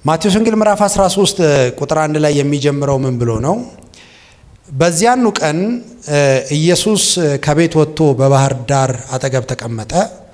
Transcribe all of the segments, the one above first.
ማቴዎስ ወንጌል ምዕራፍ 13 ቁጥር አንድ ላይ የሚጀምረው ምን ብሎ ነው? በዚያኑ ቀን ኢየሱስ ከቤት ወጥቶ በባህር ዳር አጠገብ ተቀመጠ።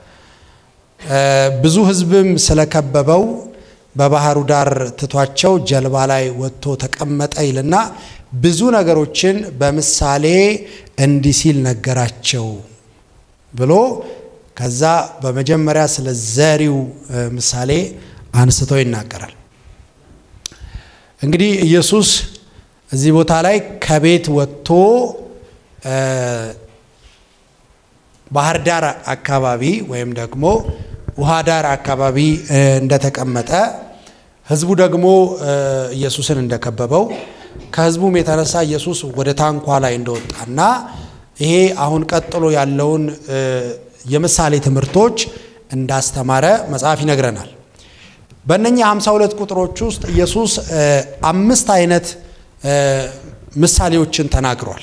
ብዙ ሕዝብም ስለከበበው በባህሩ ዳር ትቷቸው ጀልባ ላይ ወጥቶ ተቀመጠ ይልና ብዙ ነገሮችን በምሳሌ እንዲህ ሲል ነገራቸው ብሎ ከዛ በመጀመሪያ ስለ ዘሪው ምሳሌ አንስቶ ይናገራል። እንግዲህ ኢየሱስ እዚህ ቦታ ላይ ከቤት ወጥቶ ባህር ዳር አካባቢ ወይም ደግሞ ውሃ ዳር አካባቢ እንደተቀመጠ ህዝቡ ደግሞ ኢየሱስን እንደከበበው ከህዝቡም የተነሳ ኢየሱስ ወደ ታንኳ ላይ እንደወጣና ይሄ አሁን ቀጥሎ ያለውን የምሳሌ ትምህርቶች እንዳስተማረ መጽሐፍ ይነግረናል። በእነኚህ 52 ቁጥሮች ውስጥ ኢየሱስ አምስት አይነት ምሳሌዎችን ተናግሯል።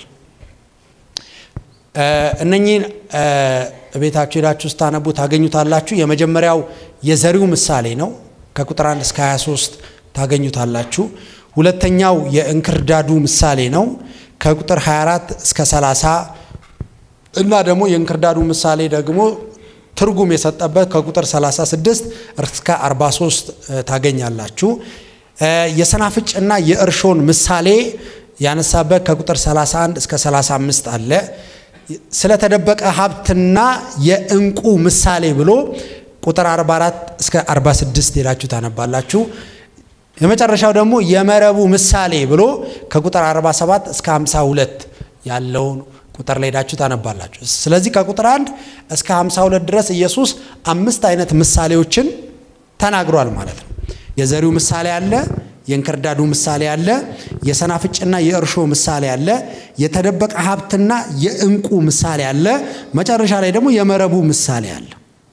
እነኚህን ቤታችሁ ሄዳችሁ ስታነቡ ታገኙታላችሁ። የመጀመሪያው የዘሪው ምሳሌ ነው። ከቁጥር 1 እስከ 23 ታገኙታላችሁ። ሁለተኛው የእንክርዳዱ ምሳሌ ነው። ከቁጥር 24 እስከ 30 እና ደግሞ የእንክርዳዱ ምሳሌ ደግሞ ትርጉም የሰጠበት ከቁጥር 36 እስከ 43 ታገኛላችሁ። የሰናፍጭና የእርሾን ምሳሌ ያነሳበት ከቁጥር 31 እስከ 35 አለ። ስለተደበቀ ሀብትና የእንቁ ምሳሌ ብሎ ቁጥር 44 እስከ 46 ሄዳችሁ ታነባላችሁ። የመጨረሻው ደግሞ የመረቡ ምሳሌ ብሎ ከቁጥር 47 እስከ 52 ያለውን ቁጥር ላይ ሄዳችሁ ታነባላችሁ። ስለዚህ ከቁጥር 1 እስከ 52 ድረስ ኢየሱስ አምስት አይነት ምሳሌዎችን ተናግሯል ማለት ነው። የዘሪው ምሳሌ አለ፣ የእንክርዳዱ ምሳሌ አለ፣ የሰናፍጭና የእርሾ ምሳሌ አለ፣ የተደበቀ ሀብትና የእንቁ ምሳሌ አለ፣ መጨረሻ ላይ ደግሞ የመረቡ ምሳሌ አለ።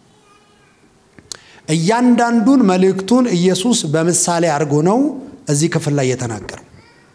እያንዳንዱን መልእክቱን ኢየሱስ በምሳሌ አድርጎ ነው እዚህ ክፍል ላይ የተናገረው።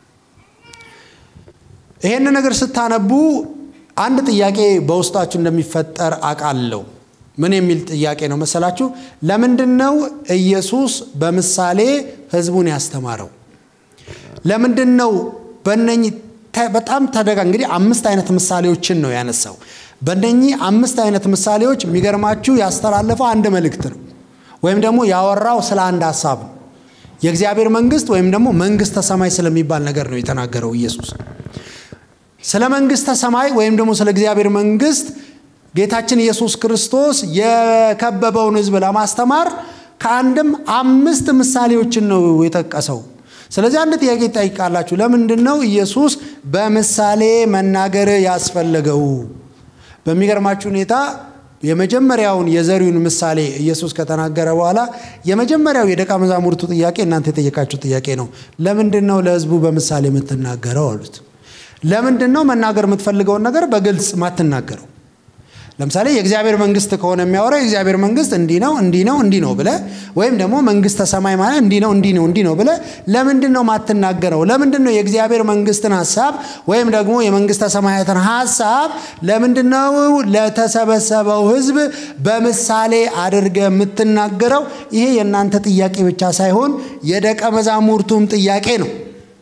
ይሄን ነገር ስታነቡ አንድ ጥያቄ በውስጣችሁ እንደሚፈጠር አውቃለሁ። ምን የሚል ጥያቄ ነው መሰላችሁ? ለምንድን ነው ኢየሱስ በምሳሌ ህዝቡን ያስተማረው? ለምንድን ነው በእነኚህ በጣም ተደጋ እንግዲህ አምስት አይነት ምሳሌዎችን ነው ያነሳው። በእነኚህ አምስት አይነት ምሳሌዎች የሚገርማችሁ ያስተላለፈው አንድ መልእክት ነው፣ ወይም ደግሞ ያወራው ስለ አንድ ሀሳብ ነው። የእግዚአብሔር መንግስት ወይም ደግሞ መንግስተ ሰማይ ስለሚባል ነገር ነው የተናገረው ኢየሱስ። ስለ መንግስተ ሰማይ ወይም ደግሞ ስለ እግዚአብሔር መንግስት ጌታችን ኢየሱስ ክርስቶስ የከበበውን ህዝብ ለማስተማር ከአንድም አምስት ምሳሌዎችን ነው የጠቀሰው። ስለዚህ አንድ ጥያቄ ይጠይቃላችሁ። ለምንድን ነው ኢየሱስ በምሳሌ መናገር ያስፈለገው? በሚገርማችሁ ሁኔታ የመጀመሪያውን የዘሪውን ምሳሌ ኢየሱስ ከተናገረ በኋላ የመጀመሪያው የደቀ መዛሙርቱ ጥያቄ እናንተ የጠየቃችሁ ጥያቄ ነው። ለምንድን ነው ለህዝቡ በምሳሌ የምትናገረው አሉት። ለምንድን ነው መናገር የምትፈልገውን ነገር በግልጽ ማትናገረው? ለምሳሌ የእግዚአብሔር መንግስት ከሆነ የሚያወራው የእግዚአብሔር መንግስት እንዲህ ነው እንዲህ ነው እንዲህ ነው ብለ ወይም ደግሞ መንግስተ ሰማይ ማለት እንዲህ ነው እንዲህ ነው እንዲህ ነው ብለ ለምንድን ነው ማትናገረው? ለምንድን ነው የእግዚአብሔር መንግስትን ሀሳብ ወይም ደግሞ የመንግስተ ሰማያትን ሀሳብ ለምንድን ነው ለተሰበሰበው ህዝብ በምሳሌ አድርገ የምትናገረው? ይሄ የእናንተ ጥያቄ ብቻ ሳይሆን የደቀ መዛሙርቱም ጥያቄ ነው።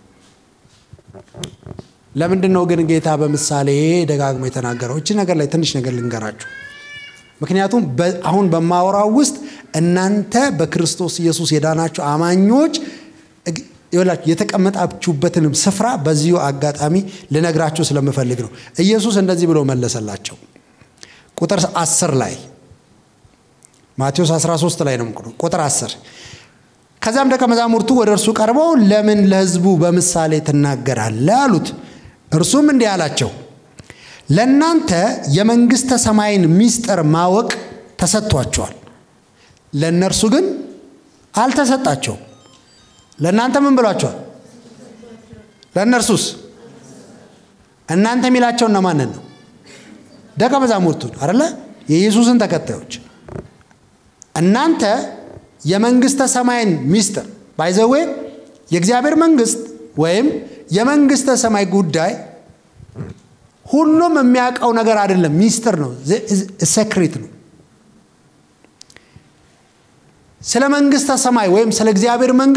ለምንድን ነው ግን ጌታ በምሳሌ ደጋግሞ የተናገረው? እቺ ነገር ላይ ትንሽ ነገር ልንገራችሁ። ምክንያቱም አሁን በማወራው ውስጥ እናንተ በክርስቶስ ኢየሱስ የዳናችሁ አማኞች ይላችሁ የተቀመጣችሁበትንም ስፍራ በዚሁ አጋጣሚ ልነግራችሁ ስለምፈልግ ነው። ኢየሱስ እንደዚህ ብሎ መለሰላቸው። ቁጥር 10 ላይ ማቴዎስ 13 ላይ ነው ቁጥር 10 ከዚያም ደቀ መዛሙርቱ ወደ እርሱ ቀርበው ለምን ለሕዝቡ በምሳሌ ትናገራለህ አሉት። እርሱም እንዲህ አላቸው፣ ለእናንተ የመንግሥተ ሰማይን ምስጢር ማወቅ ተሰጥቷቸዋል፣ ለእነርሱ ግን አልተሰጣቸውም። ለእናንተ ምን ብሏቸዋል? ለእነርሱስ? እናንተ የሚላቸው እነማንን ነው? ደቀ መዛሙርቱን አደለ? የኢየሱስን ተከታዮች እናንተ የመንግስተ ሰማይን ሚስጥር ባይዘዌ የእግዚአብሔር መንግስት ወይም የመንግስተ ሰማይ ጉዳይ ሁሉም የሚያውቀው ነገር አይደለም፣ ሚስጥር ነው፣ ሴክሬት ነው። ስለ መንግስተ ሰማይ ወይም ስለ እግዚአብሔር መንግስት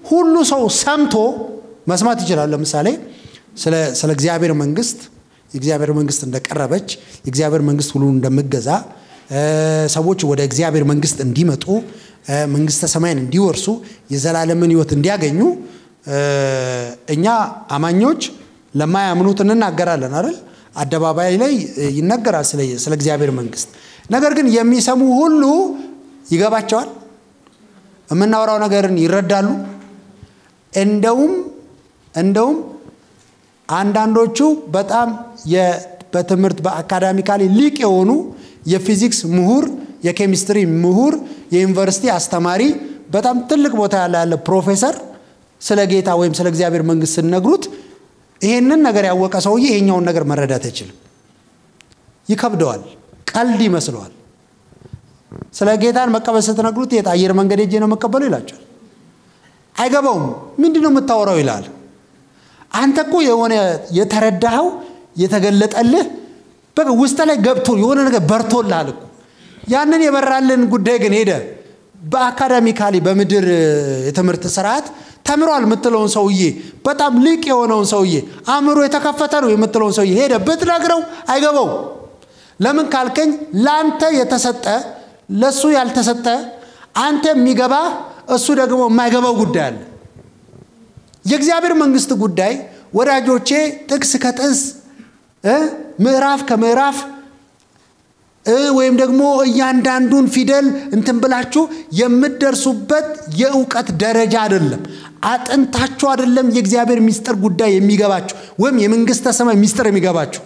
ሁሉ ሰው ሰምቶ መስማት ይችላል። ለምሳሌ ስለ እግዚአብሔር መንግስት የእግዚአብሔር መንግስት እንደቀረበች የእግዚአብሔር መንግስት ሁሉን እንደምገዛ ሰዎች ወደ እግዚአብሔር መንግስት እንዲመጡ መንግስተ ሰማይን እንዲወርሱ የዘላለምን ህይወት እንዲያገኙ እኛ አማኞች ለማያምኑት እንናገራለን አይደል? አደባባይ ላይ ይነገራል ስለ እግዚአብሔር መንግስት። ነገር ግን የሚሰሙ ሁሉ ይገባቸዋል። የምናወራው ነገርን ይረዳሉ። እንደውም እንደውም አንዳንዶቹ በጣም በትምህርት በአካዳሚካሊ ሊቅ የሆኑ የፊዚክስ ምሁር፣ የኬሚስትሪ ምሁር፣ የዩኒቨርሲቲ አስተማሪ፣ በጣም ትልቅ ቦታ ያለ ያለ ፕሮፌሰር ስለ ጌታ ወይም ስለ እግዚአብሔር መንግስት ስነግሩት ይሄንን ነገር ያወቀ ሰውዬ ይሄኛውን ነገር መረዳት አይችልም። ይከብደዋል። ቀልድ ይመስለዋል። ስለ ጌታን መቀበል ስትነግሩት የት አየር መንገድ ሄጄ ነው መቀበሉ ይላቸዋል። አይገባውም። ምንድን ነው የምታወራው ይላል። አንተ እኮ የሆነ የተረዳኸው የተገለጠልህ በቃ ውስጥ ላይ ገብቶ የሆነ ነገር በርቶልሃል እኮ ያንን የበራልን ጉዳይ ግን ሄደ በአካዳሚካሊ በምድር የትምህርት ስርዓት ተምሯል የምትለውን ሰውዬ በጣም ሊቅ የሆነውን ሰውዬ አእምሮ የተከፈተ ነው የምትለውን ሰውዬ ሄደ ብትነግረው አይገባው። ለምን ካልከኝ ለአንተ የተሰጠ ለእሱ ያልተሰጠ አንተ የሚገባ እሱ ደግሞ የማይገባው ጉዳይ አለ። የእግዚአብሔር መንግስት ጉዳይ ወዳጆቼ ጥቅስ ከጥቅስ ምዕራፍ ከምዕራፍ ወይም ደግሞ እያንዳንዱን ፊደል እንትን ብላችሁ የምትደርሱበት የእውቀት ደረጃ አይደለም። አጥንታችሁ አይደለም የእግዚአብሔር ሚስጥር ጉዳይ የሚገባችሁ ወይም የመንግስተ ሰማይ ሚስጥር የሚገባችሁ።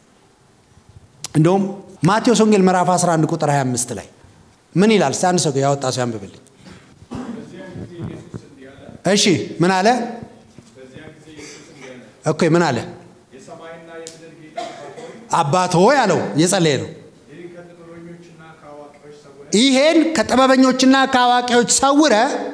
እንደውም ማቴዎስ ወንጌል ምዕራፍ 11 ቁጥር 25 ላይ ምን ይላል? እስቲ አንድ ሰው ያወጣ ሰው ያንብብልኝ። እሺ ምን አለ? ኦኬ ምን አለ? አባት ሆይ አለው። እየጸለየ ነው። ይሄን ከጥበበኞችና ከአዋቂዎች ሰውረ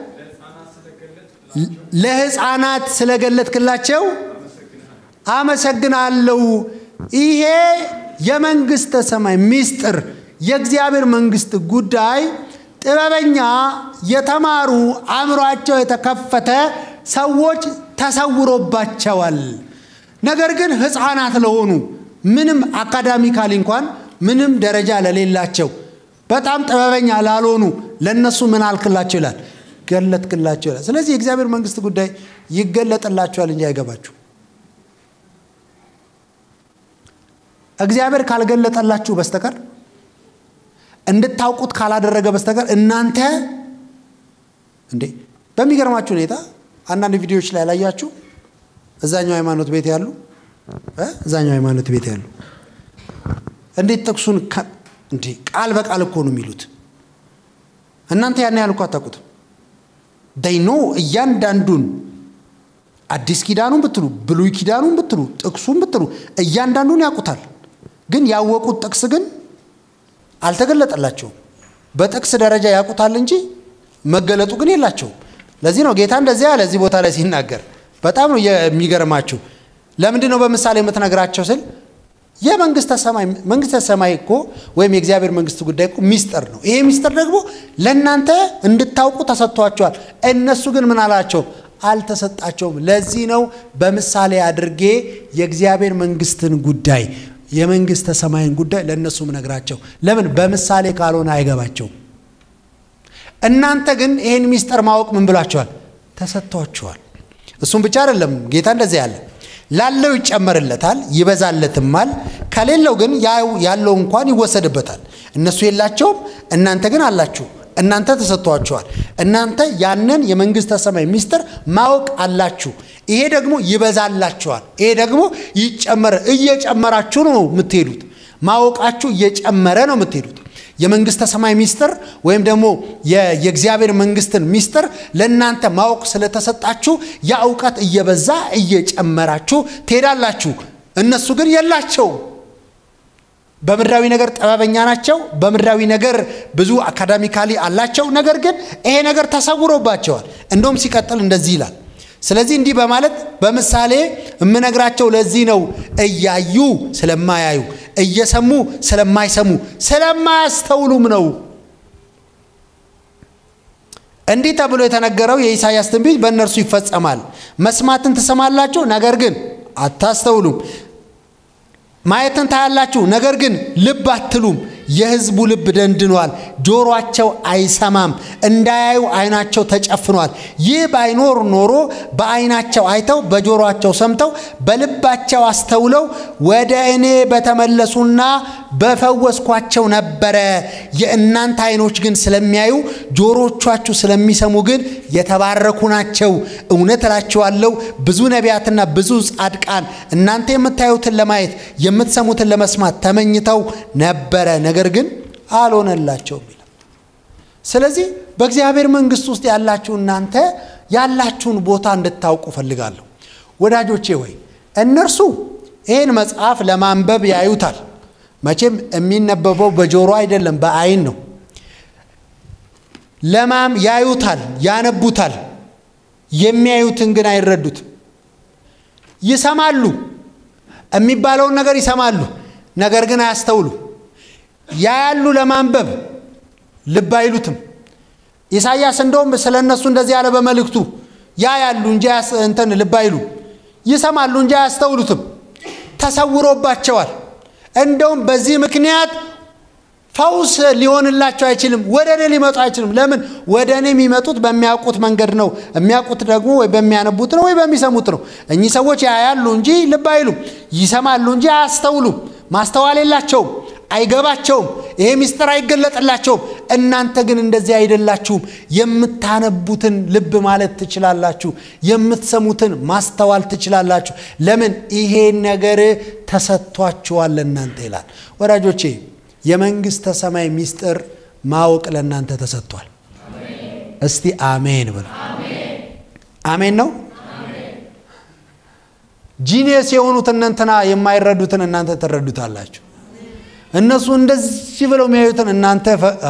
ለህፃናት ስለገለጥክላቸው አመሰግናለሁ። ይሄ የመንግስተ ሰማይ ሚስጥር የእግዚአብሔር መንግስት ጉዳይ ጥበበኛ የተማሩ አእምሯቸው የተከፈተ ሰዎች ተሰውሮባቸዋል። ነገር ግን ህፃናት ለሆኑ ምንም አካዳሚካሊ እንኳን ምንም ደረጃ ለሌላቸው በጣም ጥበበኛ ላልሆኑ ለእነሱ ምን አልክላቸው ይላል ገለጥክላቸው ይላል። ስለዚህ የእግዚአብሔር መንግስት ጉዳይ ይገለጥላቸዋል እንጂ አይገባችሁ። እግዚአብሔር ካልገለጠላችሁ በስተቀር እንድታውቁት ካላደረገ በስተቀር እናንተ እንዴ በሚገርማችሁ ሁኔታ አንዳንድ ቪዲዮዎች ላይ ያላያችሁ እዛኛው ሃይማኖት ቤት ያሉ እዛኛው ሃይማኖት ቤት ያሉ እንዴት ጥቅሱን እንዴ ቃል በቃል እኮ ነው የሚሉት። እናንተ ያን ያህል እኮ አታውቁትም። ዳይኖ እያንዳንዱን አዲስ ኪዳኑን ብትሉ ብሉይ ኪዳኑን ብትሉ ጥቅሱን ብትሉ እያንዳንዱን ያውቁታል። ግን ያወቁት ጥቅስ ግን አልተገለጠላቸውም። በጥቅስ ደረጃ ያውቁታል እንጂ መገለጡ ግን የላቸውም። ለዚህ ነው ጌታ እንደዚያ ያለ እዚህ ቦታ ላይ ሲናገር በጣም ነው የሚገርማችሁ። ለምንድን ነው በምሳሌ የምትነግራቸው ስል የመንግስተ ሰማይ መንግስተ ሰማይ እኮ ወይም የእግዚአብሔር መንግስት ጉዳይ እኮ ሚስጥር ነው። ይሄ ሚስጥር ደግሞ ለእናንተ እንድታውቁ ተሰጥቷቸዋል። እነሱ ግን ምን አላቸው? አልተሰጣቸውም። ለዚህ ነው በምሳሌ አድርጌ የእግዚአብሔር መንግስትን ጉዳይ የመንግስተ ሰማይን ጉዳይ ለእነሱ ምነግራቸው። ለምን በምሳሌ ካልሆነ አይገባቸውም። እናንተ ግን ይህን ሚስጥር ማወቅ ምን ብላችኋል? ተሰጥቷችኋል። እሱም ብቻ አይደለም ጌታ እንደዚህ ያለ ላለው ይጨመርለታል ይበዛለትማል፣ ከሌለው ግን ያለው እንኳን ይወሰድበታል። እነሱ የላቸውም፣ እናንተ ግን አላችሁ። እናንተ ተሰጥቷችኋል። እናንተ ያንን የመንግስተ ሰማይ ሚስጥር ማወቅ አላችሁ። ይሄ ደግሞ ይበዛላችኋል። ይሄ ደግሞ ይጨመረ እየጨመራችሁ ነው የምትሄዱት። ማወቃችሁ እየጨመረ ነው የምትሄዱት። የመንግስተ ሰማይ ሚስጥር ወይም ደግሞ የእግዚአብሔር መንግስትን ሚስጥር ለእናንተ ማወቅ ስለተሰጣችሁ ያ እውቀት እየበዛ እየጨመራችሁ ትሄዳላችሁ። እነሱ ግን የላቸውም። በምድራዊ ነገር ጥበበኛ ናቸው። በምድራዊ ነገር ብዙ አካዳሚካሊ አላቸው። ነገር ግን ይሄ ነገር ተሰውሮባቸዋል። እንደውም ሲቀጥል እንደዚህ ይላል። ስለዚህ እንዲህ በማለት በምሳሌ የምነግራቸው ለዚህ ነው፣ እያዩ ስለማያዩ፣ እየሰሙ ስለማይሰሙ፣ ስለማያስተውሉም ነው። እንዲህ ተብሎ የተነገረው የኢሳይያስ ትንቢት በእነርሱ ይፈጸማል። መስማትን ትሰማላችሁ፣ ነገር ግን አታስተውሉም። ማየትን ታያላችሁ፣ ነገር ግን ልብ አትሉም። የሕዝቡ ልብ ደንድኗል፣ ጆሮአቸው አይሰማም፣ እንዳያዩ ዓይናቸው ተጨፍኗል። ይህ ባይኖር ኖሮ በዓይናቸው አይተው በጆሮአቸው ሰምተው በልባቸው አስተውለው ወደ እኔ በተመለሱና በፈወስኳቸው ነበረ። የእናንተ ዓይኖች ግን ስለሚያዩ ጆሮቻችሁ ስለሚሰሙ ግን የተባረኩ ናቸው። እውነት እላችኋለሁ ብዙ ነቢያትና ብዙ ጻድቃን እናንተ የምታዩትን ለማየት የምትሰሙትን ለመስማት ተመኝተው ነበረ ነገር ግን አልሆነላቸውም ይላል። ስለዚህ በእግዚአብሔር መንግሥት ውስጥ ያላችሁ እናንተ ያላችሁን ቦታ እንድታውቁ ፈልጋለሁ። ወዳጆቼ ወይ እነርሱ ይህን መጽሐፍ ለማንበብ ያዩታል። መቼም የሚነበበው በጆሮ አይደለም፣ በአይን ነው። ለማም ያዩታል፣ ያነቡታል። የሚያዩትን ግን አይረዱትም። ይሰማሉ፣ የሚባለውን ነገር ይሰማሉ፣ ነገር ግን አያስተውሉ ያያሉ ለማንበብ ልብ አይሉትም። ኢሳይያስ እንደውም ስለ እነሱ እንደዚህ ያለ በመልእክቱ ያያሉ እንጂ እንትን ልብ አይሉ፣ ይሰማሉ እንጂ አያስተውሉትም። ተሰውሮባቸዋል። እንደውም በዚህ ምክንያት ፈውስ ሊሆንላቸው አይችልም። ወደ እኔ ሊመጡ አይችልም። ለምን? ወደ እኔ የሚመጡት በሚያውቁት መንገድ ነው። የሚያውቁት ደግሞ ወይ በሚያነቡት ነው ወይ በሚሰሙት ነው። እኚህ ሰዎች ያያሉ እንጂ ልብ አይሉም፣ ይሰማሉ እንጂ አያስተውሉም። ማስተዋል የላቸውም፣ አይገባቸውም። ይሄ ምስጢር አይገለጥላቸውም። እናንተ ግን እንደዚህ አይደላችሁም። የምታነቡትን ልብ ማለት ትችላላችሁ፣ የምትሰሙትን ማስተዋል ትችላላችሁ። ለምን? ይሄ ነገር ተሰጥቷችኋል ለእናንተ ይላል። ወዳጆቼ የመንግሥተ ሰማይ ምስጢር ማወቅ ለእናንተ ተሰጥቷል። እስቲ አሜን ብሎ አሜን ነው። ጂኒየስ የሆኑት እነንትና የማይረዱትን እናንተ ትረዱታላችሁ። እነሱ እንደዚህ ብለው የሚያዩትን እናንተ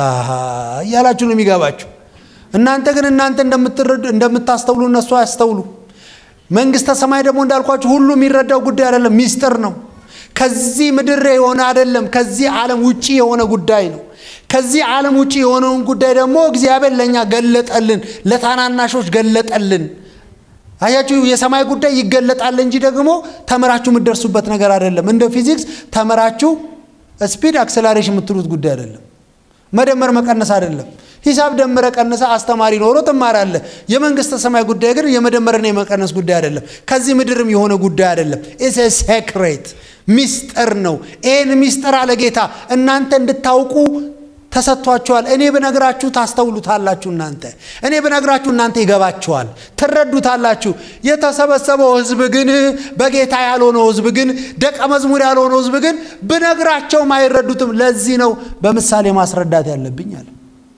እያላችሁ ነው የሚገባችሁ። እናንተ ግን እናንተ እንደምትረዱ እንደምታስተውሉ እነሱ አያስተውሉ። መንግሥተ ሰማይ ደግሞ እንዳልኳችሁ ሁሉ የሚረዳው ጉዳይ አይደለም፣ ሚስጥር ነው። ከዚህ ምድር የሆነ አይደለም፣ ከዚህ ዓለም ውጪ የሆነ ጉዳይ ነው። ከዚህ ዓለም ውጪ የሆነውን ጉዳይ ደግሞ እግዚአብሔር ለእኛ ገለጠልን፣ ለታናናሾች ገለጠልን። አያችሁ፣ የሰማይ ጉዳይ ይገለጣል እንጂ ደግሞ ተምራችሁ የምትደርሱበት ነገር አይደለም። እንደ ፊዚክስ ተምራችሁ ስፒድ አክሰላሬሽን የምትሉት ጉዳይ አይደለም። መደመር መቀነስ አይደለም። ሂሳብ ደምረ ቀንሰ አስተማሪ ኖሮ ትማራለህ። የመንግስተ ሰማይ ጉዳይ ግን የመደመርና የመቀነስ ጉዳይ አይደለም። ከዚህ ምድርም የሆነ ጉዳይ አይደለም። ኢትስ ሴክሬት ሚስጥር ነው። ይህን ሚስጥር አለ ጌታ እናንተ እንድታውቁ ተሰጥቷችኋል። እኔ ብነግራችሁ ታስተውሉታላችሁ። እናንተ እኔ ብነግራችሁ እናንተ ይገባችኋል፣ ትረዱታላችሁ። የተሰበሰበው ሕዝብ ግን በጌታ ያልሆነው ሕዝብ ግን ደቀ መዝሙር ያልሆነው ሕዝብ ግን ብነግራቸውም አይረዱትም። ለዚህ ነው በምሳሌ ማስረዳት ያለብኝ አለ።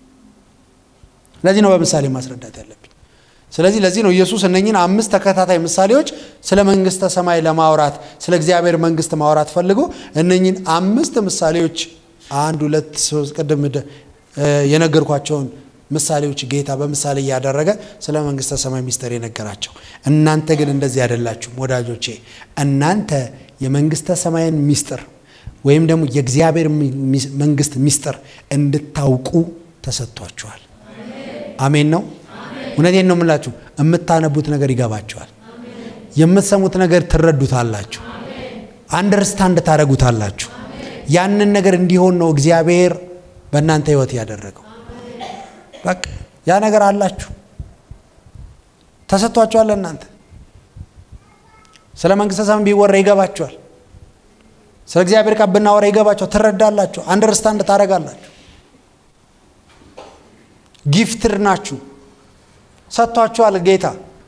ለዚህ ነው በምሳሌ ማስረዳት ያለብኝ። ስለዚህ ለዚህ ነው ኢየሱስ እነኝን አምስት ተከታታይ ምሳሌዎች ስለ መንግስተ ሰማይ ለማውራት ስለ እግዚአብሔር መንግስት ማውራት ፈልጎ እነኝን አምስት ምሳሌዎች አንድ ሁለት ሶስት ቅድም የነገርኳቸውን ምሳሌዎች ጌታ በምሳሌ እያደረገ ስለ መንግስተ ሰማይ ሚስጥር የነገራቸው። እናንተ ግን እንደዚህ አይደላችሁም ወዳጆቼ። እናንተ የመንግስተ ሰማይን ሚስጥር ወይም ደግሞ የእግዚአብሔር መንግስት ሚስጥር እንድታውቁ ተሰጥቷችኋል። አሜን ነው። እውነቴን ነው የምላችሁ። የምታነቡት ነገር ይገባችኋል። የምትሰሙት ነገር ትረዱታላችሁ። አንደርስታንድ ታደረጉታላችሁ። ያንን ነገር እንዲሆን ነው እግዚአብሔር በእናንተ ህይወት ያደረገው። በቃ ያ ነገር አላችሁ፣ ተሰጥቷችኋል። እናንተ ስለ መንግስተ ሰማይ ቢወራ ይገባችኋል። ስለ እግዚአብሔር ቃል ብናወራ ይገባችኋል። ትረዳላችሁ፣ አንደርስታንድ ታደረጋላችሁ። ጊፍትር ናችሁ፣ ሰጥቷችኋል ጌታ።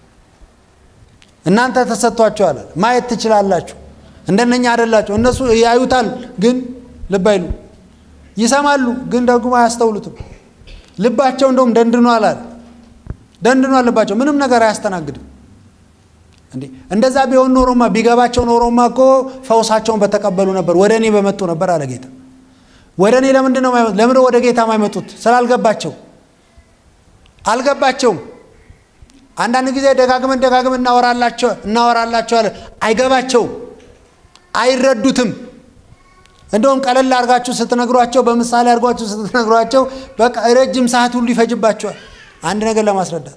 እናንተ ተሰጥቷችኋል፣ ማየት ትችላላችሁ። እንደነኛ አይደላችሁ። እነሱ ያዩታል ግን ልብ አይሉ፣ ይሰማሉ ግን ደግሞ አያስተውሉትም። ልባቸው እንደውም ደንድኗል አለ። ደንድኗል ልባቸው፣ ምንም ነገር አያስተናግድም። እንዴ እንደዛ ቢሆን ኖሮማ ቢገባቸው ኖሮማ እኮ ፈውሳቸውን በተቀበሉ ነበር፣ ወደ እኔ በመጡ ነበር አለ ጌታ። ወደ እኔ ለምንድን ነው ለምን ወደ ጌታ የማይመጡት? ስላልገባቸው አልገባቸውም። አንዳንድ ጊዜ ደጋግመን ደጋግመን እናወራላቸው እናወራላቸዋለን፣ አይገባቸውም አይረዱትም። እንደውም ቀለል አድርጋችሁ ስትነግሯቸው፣ በምሳሌ አድርጓችሁ ስትነግሯቸው በቃ ረጅም ሰዓት ሁሉ ይፈጅባቸዋል። አንድ ነገር ለማስረዳት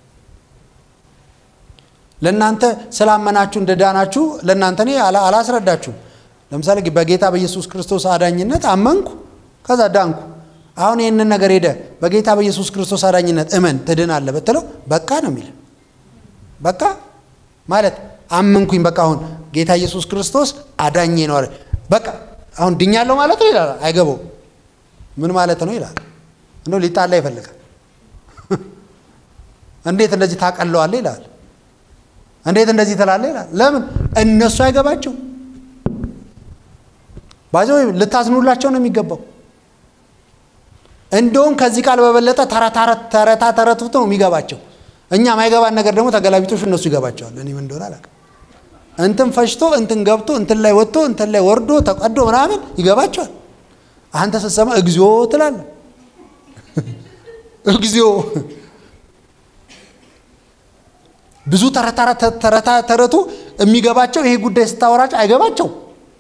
ለእናንተ ስላመናችሁ እንደ ዳናችሁ ለእናንተ እኔ አላስረዳችሁም። ለምሳሌ በጌታ በኢየሱስ ክርስቶስ አዳኝነት አመንኩ፣ ከዛ ዳንኩ። አሁን ይህንን ነገር ሄደ በጌታ በኢየሱስ ክርስቶስ አዳኝነት እመን ትድናለህ ብትለው በቃ ነው የሚል በቃ ማለት አመንኩኝ፣ በቃ አሁን ጌታ ኢየሱስ ክርስቶስ አዳኜ ነው አለ። በቃ አሁን ድኛለሁ ማለት ነው ይላል። አይገባው ምን ማለት ነው ይላል። እንደው ሊጣላ ይፈልጋል። እንዴት እንደዚህ ታቀለዋለህ ይላል። እንዴት እንደዚህ ትላለህ ይላል። ለምን እነሱ አይገባቸው ባዚ ልታዝኑላቸው ነው የሚገባው። እንደውም ከዚህ ቃል በበለጠ ተረታ ተረቱት ነው የሚገባቸው። እኛ ማይገባን ነገር ደግሞ ተገላቢጦሽ እነሱ ይገባቸዋል። እኔ ምን እንደሆነ አላውቅም። እንትን ፈሽቶ እንትን ገብቶ እንትን ላይ ወጥቶ እንትን ላይ ወርዶ ተቀዶ ምናምን ይገባቸዋል። አንተ ስትሰማ እግዚኦ ትላለህ። እግዚኦ ብዙ ተረታ ተረቱ የሚገባቸው ይሄ ጉዳይ ስታወራቸው አይገባቸው።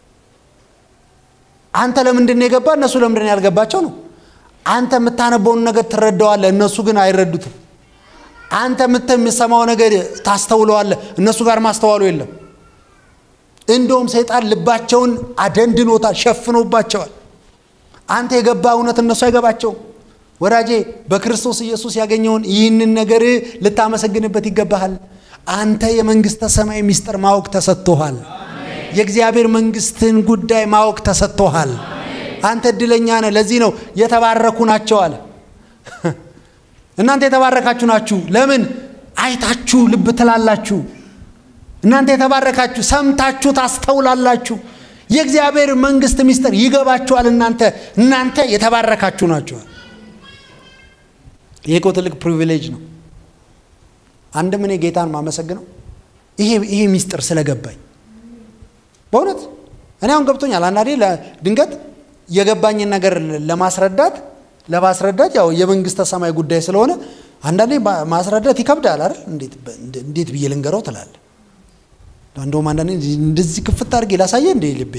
አንተ ለምንድን ነው የገባ እነሱ ለምንድን ነው ያልገባቸው ነው። አንተ የምታነበውን ነገር ትረዳዋለህ፣ እነሱ ግን አይረዱትም። አንተ የምትሰማው ነገር ታስተውለዋለህ፣ እነሱ ጋር ማስተዋሉ የለም። እንደውም ሰይጣን ልባቸውን አደንድኖታል፣ ሸፍኖባቸዋል። አንተ የገባ እውነት እነሱ አይገባቸውም። ወዳጄ በክርስቶስ ኢየሱስ ያገኘውን ይህንን ነገር ልታመሰግንበት ይገባሃል። አንተ የመንግሥተ ሰማይ ምስጢር ማወቅ ተሰጥቶሃል። የእግዚአብሔር መንግሥትን ጉዳይ ማወቅ ተሰጥቶሃል። አንተ እድለኛ ነህ። ለዚህ ነው የተባረኩ ናቸው አለ። እናንተ የተባረካችሁ ናችሁ። ለምን አይታችሁ ልብ ትላላችሁ። እናንተ የተባረካችሁ ሰምታችሁ ታስተውላላችሁ። የእግዚአብሔር መንግሥት ምስጢር ይገባችኋል። እናንተ እናንተ የተባረካችሁ ናችኋል። ይሄ እኮ ትልቅ ፕሪቪሌጅ ነው። አንድም እኔ ጌታን ማመሰግነው ይሄ ይሄ ሚስጥር ስለገባኝ በእውነት እኔ አሁን ገብቶኛል። አንዳንዴ ድንገት የገባኝን ነገር ለማስረዳት ለማስረዳት ያው የመንግስተ ሰማይ ጉዳይ ስለሆነ አንዳንዴ ማስረዳት ይከብዳል አይደል? እንዴት ብዬ ልንገረው ትላለህ። እንደውም አንዳንዴ እንደዚህ ክፍት አድርጌ ላሳየ እንደ ልቤ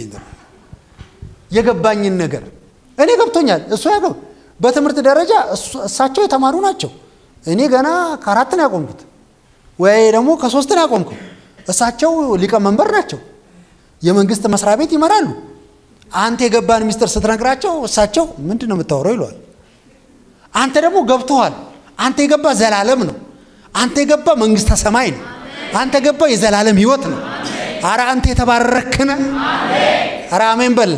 የገባኝን ነገር እኔ ገብቶኛል። እሱ ያገብ በትምህርት ደረጃ እሳቸው የተማሩ ናቸው። እኔ ገና ከአራት ነው ያቆምኩት ወይ ደግሞ ከሶስት ነው ያቆምኩ። እሳቸው ሊቀመንበር ናቸው። የመንግስት መስሪያ ቤት ይመራሉ። አንተ የገባን ሚስጥር ስትነግራቸው እሳቸው ምንድን ነው የምታወራው ይለዋል። አንተ ደግሞ ገብቶሃል። አንተ የገባ ዘላለም ነው። አንተ የገባ መንግስተ ሰማይ ነው። አንተ የገባ የዘላለም ህይወት ነው። አረ አንተ የተባረክነ አረ አሜን በል።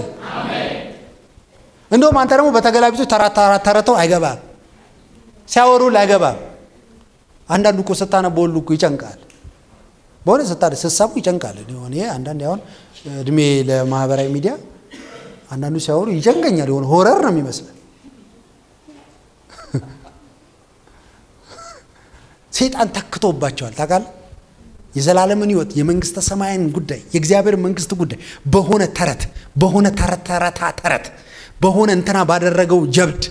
እንደውም አንተ ደግሞ በተገላቢጦች ተረተው አይገባም፣ ሲያወሩ አይገባም። አንዳንዱ እኮ ስታነበው ሁሉ እኮ ይጨንቃል። በሆነ ስታ ስትሰሙ ይጨንቃል። ሆነ አንዳንድ አሁን እድሜ ለማህበራዊ ሚዲያ አንዳንዱ ሲያወሩ ይጨንቀኛል። የሆነ ሆረር ነው የሚመስለን። ሴጣን ተክቶባቸዋል። ታውቃለህ? የዘላለምን ህይወት፣ የመንግስተ ሰማይን ጉዳይ፣ የእግዚአብሔር መንግስት ጉዳይ በሆነ ተረት በሆነ ተረት ተረታ ተረት በሆነ እንትና ባደረገው ጀብድ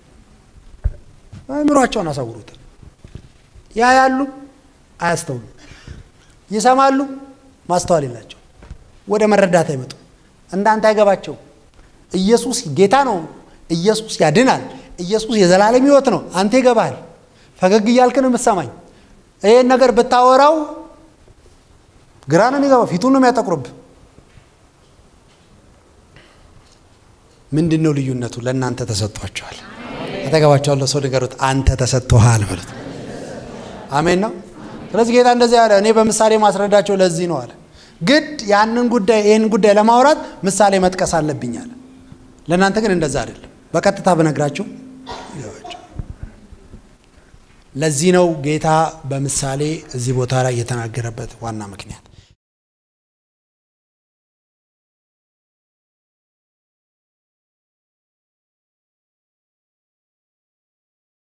አእምሯቸውን አሳውሩታል። ያያሉ፣ አያስተውሉ፣ ይሰማሉ፣ ማስተዋል የላቸው፣ ወደ መረዳት አይመጡ። እንዳንተ አይገባቸው። ኢየሱስ ጌታ ነው። ኢየሱስ ያድናል። ኢየሱስ የዘላለም ህይወት ነው። አንተ ይገባሃል። ፈገግ እያልክ ነው የምትሰማኝ። ይህን ነገር ብታወራው ግራ ነው የሚገባው፣ ፊቱን ነው የሚያጠቁርብህ። ምንድን ነው ልዩነቱ? ለእናንተ ተሰጥቷቸዋል። አጠገባቸዋለሁ ሰው ንገሩት፣ አንተ ተሰጥቶሃል በሉት። አሜን ነው። ስለዚህ ጌታ እንደዚህ ያለ እኔ በምሳሌ ማስረዳቸው ለዚህ ነው አለ። ግድ ያንን ጉዳይ ይህን ጉዳይ ለማውራት ምሳሌ መጥቀስ አለብኝ አለ። ለእናንተ ግን እንደዛ አይደለም። በቀጥታ ብነግራችሁ ይገባቸው። ለዚህ ነው ጌታ በምሳሌ እዚህ ቦታ ላይ የተናገረበት ዋና ምክንያት